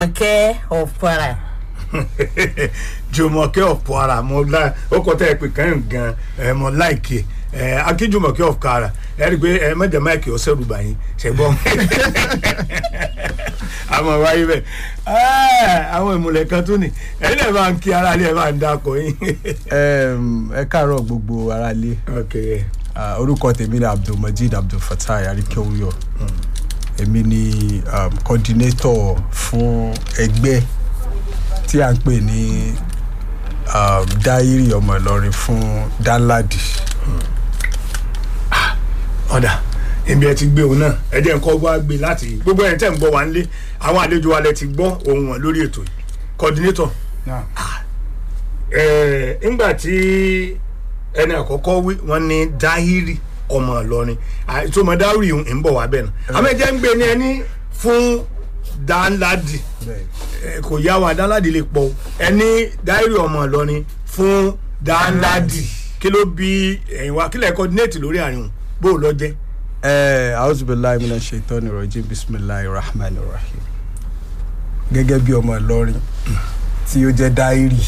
Jùmọ̀kẹ́ of Kwara. Jùmọ̀kẹ́ of Kwara mo láì ó kọ́ tẹ́ ẹ pé kàn gan ẹ mo láìkè ẹ akíjùmọ̀kẹ́ of Kwara ẹ rí i pé ẹ mẹ́jọ máìkì ọ̀sẹ̀ rúbà yín ṣẹ̀gbọ́n àmọ́ wáyé bẹ́ẹ̀ ẹ àwọn ìmùlẹ̀ kan tó ní ẹ̀yin náà máa ń kí ara lé ẹ máa ń dákọ̀ yín. Em, ẹ káàárọ̀ gbogbo aráalé ok ẹ Ah, orúkọ tèmi ni abdulmajid abdulfatai arikewuyo èmi ni um, coordinator fún ẹgbẹ́ tí à ń pè ní um, dáírì ọmọ ìlọrin fún danladi ọ̀dà ibi ẹ ti gbé òun náà ẹ jẹ́ nǹkan wá gbé láti gbogbo ẹ̀ tẹ́ ń gbọ́ wá nílé àwọn àlejò wa lẹ ti gbọ́ ohun wọn lórí ètò yìí coordinator ẹ̀ ńgbà tí ẹni àkọ́kọ́ wí wọ́n ní dáhírì ọmọ ìlọrin ìtumọ̀ dáhírì ń bọ̀ wá bẹ́ẹ̀ náà àmọ́ ẹ jẹ́ ń gbé ní ẹni fún dáńládì ẹ, kò yá wa dáńládì lè pọ̀ ẹni dáhírì ọmọ ìlọrin fún dáńládì kí ló bí ẹ̀yin wa kí lẹ̀ coordinate lórí àárín òun bó o lọ jẹ́. ẹ auzubillahi minash shaitani rajim bisimilahi rahman rahim gẹ́gẹ́ bí ọmọ ìlọrin tí ó jẹ́ dáírì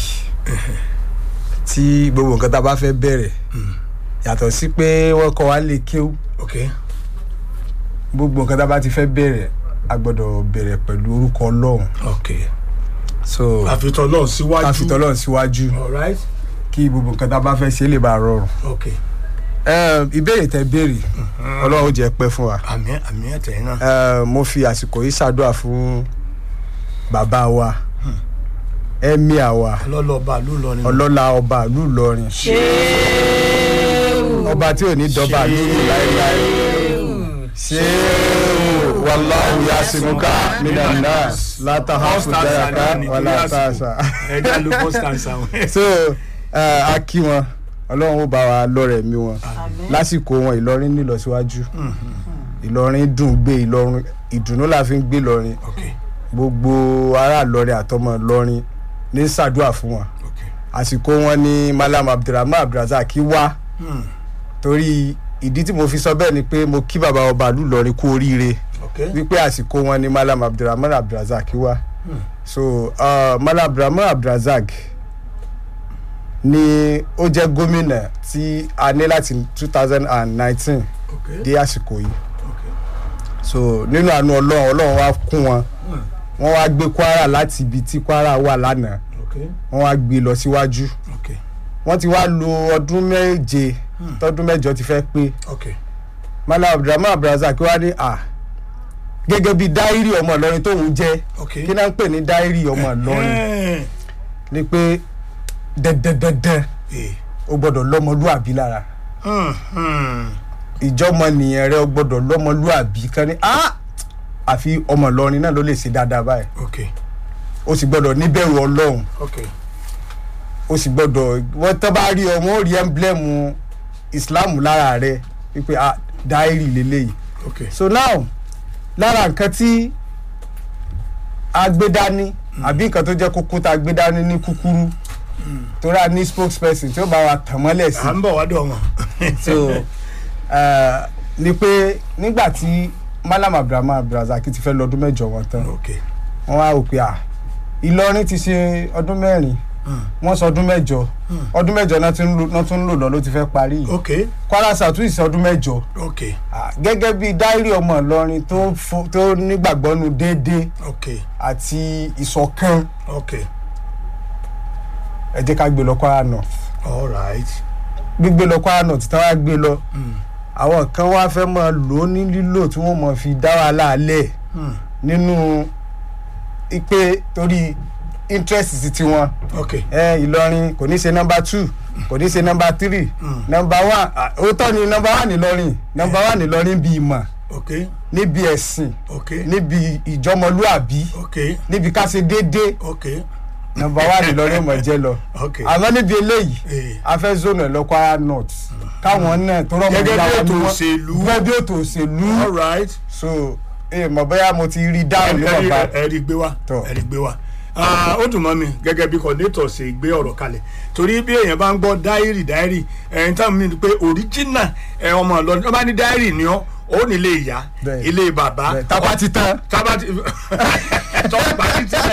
tí gbogbo nǹkan tá a bá fẹ́ bẹ̀rẹ̀ yàtọ̀ sí pé wọ́n kọ́ wa lè kéwú ok gbogbo nǹkan tá a bá ti fẹ́ bẹ̀rẹ̀ a gbọ́dọ̀ bẹ̀rẹ̀ pẹ̀lú orúkọ ọlọ́run ok so àfitọ́ náà síwájú ká fi tọ́lọ́run síwájú alright kí gbogbo nǹkan tá a bá fẹ́ ṣe lè bá a rọrùn. ok Em, ìbéèrè tẹ béèrè ọlọ́run ó jẹ́ pẹ́ fún wa àmì àmì ẹ̀tẹ̀ náà Em, mo fi àsìkò yìí ṣàdúrà fún bàbá wa ẹ̀míà wa lọ́lọ́ba ló lọ nínú. ọlọ́lá ọba ìlú Ìlọrin ọba tí ò ní dọba lóru láéláé ṣé wàláhù yasimuka minan nas látàhàfù dáyàká wàlátàṣà ẹja ló constance àwọn. so eh, a kí wọn ọlọ́run ó bá wa lọ́rẹ̀ mi wọn lásìkò wọn Ìlọrin nílọsíwájú Ìlọrin dùn gbé Ìlọrin ìdùnnú la fi ń gbé Ìlọrin ok gbogbo ará Ìlọrin àtọmọ Ìlọrin ní ṣàdúrà fún wọn ok àsìkò wọn ni Malam Abdulrahman Abdulrasaq wá hmm, torí ìdí tí mo fi sọ bẹ́ẹ̀ ni pé mo kí bàbá ọba ìlú Ìlọrin kú oríire ok wípé àsìkò wọn ni Malam Abdulrahman Abdulrasaq wá so uh, Malam Abdulrahman Abdulrasaq ni ó jẹ́ gómìnà tí a ní láti two thousand and nineteen ok dé àsìkò yìí ok so nínú àánú Ọlọ́run Ọlọ́run wá kún wọn hmm, wọ́n wá gbé Kwara láti ibi tí Kwara wà lánàá ok wọ́n wá gbé lọ síwájú ok wọ́n ti wá lo ọdún méje tọdún mẹ́jọ ti fẹ́ pé ok Malam Abdulrahman Abdulrasaq wá ní à gẹ́gẹ́ bí dáírì ọmọ Ìlọrin tóun jẹ́ ok. kí náà ń pè ní dáírì ọmọ Ìlọrin Eh, ni pé dandandandan eh, o gbọ́dọ̀ lọ́mọlúàbí lára hmm, hmm, ìjọmọ nìyẹn rẹ o gbọ́dọ̀ lọ́mọlúàbí kan ní ah àfi ọmọ Ìlọrin náà ló lè ṣe dáadáa báyìí ok o sì gbọ́dọ̀ níbẹ̀rù Ọlọ́run ok o sì gbọ́dọ̀ wọ́n tán bá rí ọ wọ́n ó rí ẹ́ńblẹ́mù Islam lára rẹ wípé ah dáírì lélẹ́yìí ok so now lára nǹkan tí a gbé dání àbí nǹkan tó jẹ́ kókó tá a gbé dání ní kúkúrú torí a ní spokesperson tí ó bá wa tàn mọ́lẹ̀ sí à ń bọ̀ wá dọ̀ wọ́n. so eh, ni pé nígbà tí Malam Abdulrahman Abdulrasaq ti fẹ́ lọ́dún mẹ́jọ wọn tán ok wọ́n wá rò pé à Ìlọrin ti ṣe ọdún mẹ́rin wọ́n sọ ọdún mẹ́jọ ọdún mẹ́jọ náà tún ń lò- náà tún ń lò lọ ló ti fẹ́ parí yìí ok Kwara South tún ìṣe ọdún mẹ́jọ ok Ah, gẹ́gẹ́ bí dáírì ọmọ Ìlọrin tó fo- tó nígbàgbọ́nu déédéé ok àti ìṣọ̀kan ok ẹ jẹ́ ká gbé lọ Kwara North all right. gbígbé lọ Kwara North tí wọ́n á gbé lọ Hmm, àwọn kan wá fẹ́ máa lò ó ní lílò tí wọ́n máa fi dá wàhálà lẹ̀ hmm, nínú ipe torí interest sí tiwọn ok ẹ Ìlọrin kò ní ṣe nọ́mbà two kò ní ṣe nọ́mbà three Mm. nọ́mbà one ah, òótọ́ ni nọ́mbà one Ìlọrin nọ́mbà one Ìlọrin bí ìmọ̀ ok níbi ẹ̀sìn ok níbi ìjọmọlúàbí ok níbi ká ṣe déédéé ok nọ́mbà one Ìlọrin mọ̀ jẹ́ lọ ok. àmọ́ níbi eléyìí Eh. a fẹ́ zone ẹ̀ lọ Kwara North káwọn náà tó rọ́mọ Gẹ́gẹ́ bí ìyá wa ètò ni wọ́n- òṣèlú. gẹ́gẹ́ bí ètò òṣèlú all right. so ẹ mọ̀ bóyá mo ti rí dáhùn ní ẹ̀rí bàbá ẹ̀rí gbé wá Tọ́. ẹ̀rí gbé wá Ah, ó dùn mọ́ mi gẹ́gẹ́ bí coordinator ṣe gbé ọ̀rọ̀ kalẹ̀ torí bí èèyàn bá ń gbọ́ dáírì dáírì ẹ̀yìn táwọn mi ni pé original ẹ̀ ọmọ Ìlọrin wọ́n bá ní dáírì ni ọ́ ó ní ilé ìyá Bẹ́ẹ̀. ilé bàbá Bẹ́ẹ̀, tábà ti tán tábà ti tó parí tí